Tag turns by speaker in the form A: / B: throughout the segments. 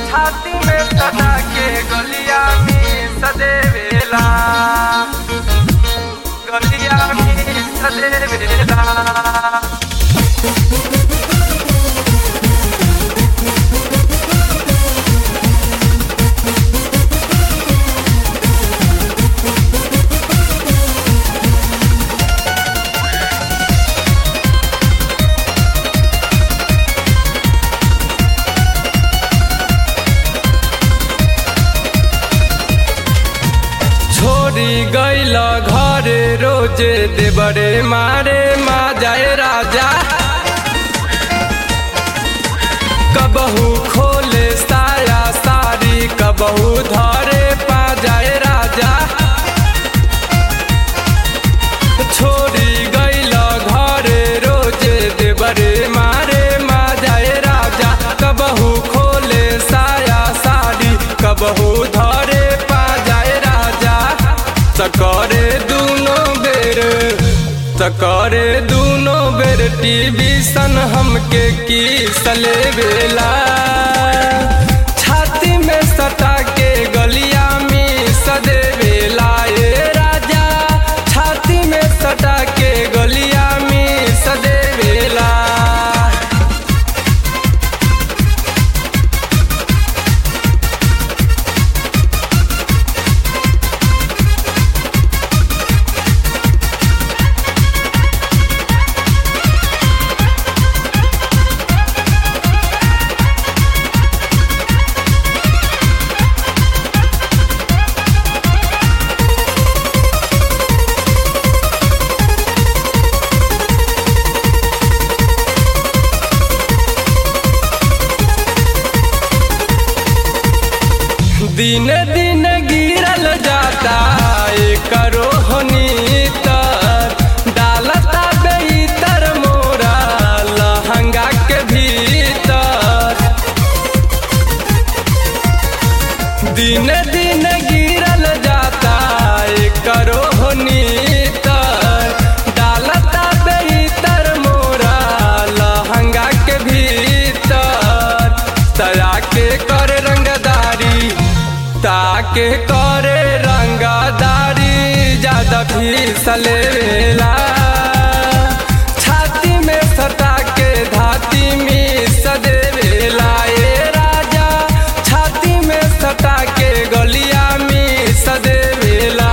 A: छाती में सदा के गलिया में सदेवेला गलिया में सदेवेला छोरी गैल घरे रोजे देवरे मारे मा जाए राजा कबहू खोले साया सारी कबहू धरे पा जाए राजा छोरी गैल घरे रोजे देवरे मारे मा जाए राजा कबहू खोले साया सारी कबहू धरे पा जाए राजा सकरे दूनो बेर सकरे दूनो बेर टीवी सन हमके की सले बेला छाती में सटा के गलिया में सदे बेला ए राजा छाती में सटा के गलिया में सदे बेला दिन दिन गिरल जाता करो तर डालता बेतर मोरा लहंगा के भीतर दिन दिन गिरल जाता करो तर डालता बेतर मोरा लहंगा के भीतर तया के कर रंगदारी ताके करे रंगदारी ज्यादा फिसलेला छाती में सटा के धाती में सदेवेला ए राजा छाती में सटा के गलिया में सदेवेला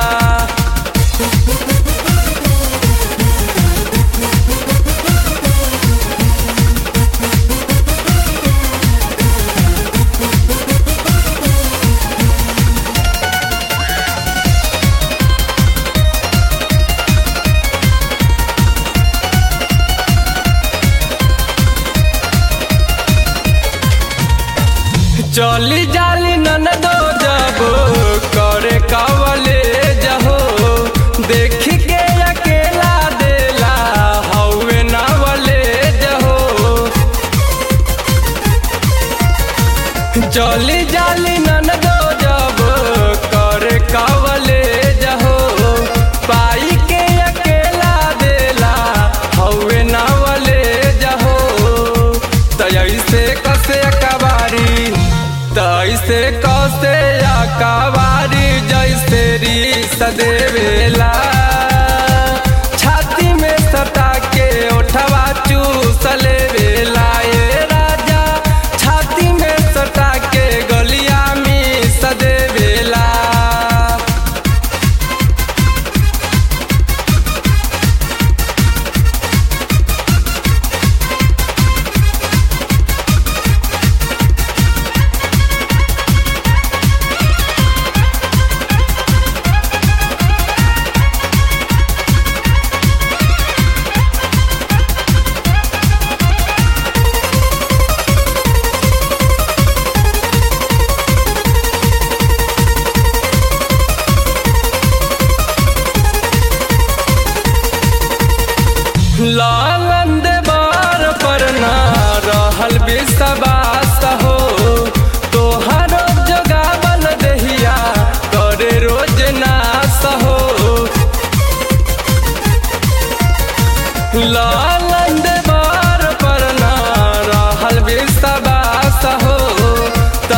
A: चली जाली नन दो जबो करे कवले जहो देख के अकेला देला हौवे नवले जहो चली जाली नन दो जबो करे कवले जहो पाई के अकेला देला हौवे नवले जहो तैसे कसे कबारी तैसे कसे कबारी जैसे री सदेवेला छाती में सटा के ओठवा चूसले बेला ए राजा छाती में सटा के गलिया में सदेवेला लालंद बार पर ना रहल विश्वास हो तोहरो जगावल दहिया करे रोज नास हो लालंद बार पर ना रहल विश्वास हो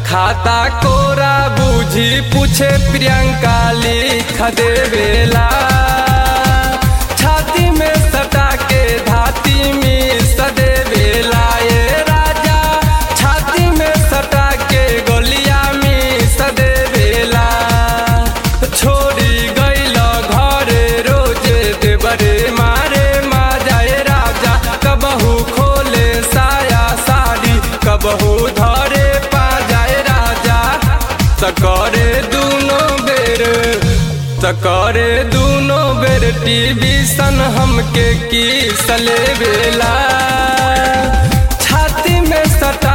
A: खाता कोरा बूझी पूछे प्रियंका लिख देवेला छाती में सटा के धाती में सदेवेला ये राजा छाती में सटा के गोलिया में सदेवेला छोड़ी गईल घरे रोजे देवरे मारे मा जाए राजा कबहू खोले साया साड़ी कबहू धरे पा जाए राजा सकरे दूनो बेर सकरे दूनो बेर टीवी सन हमके की सले बेला छाती में सटा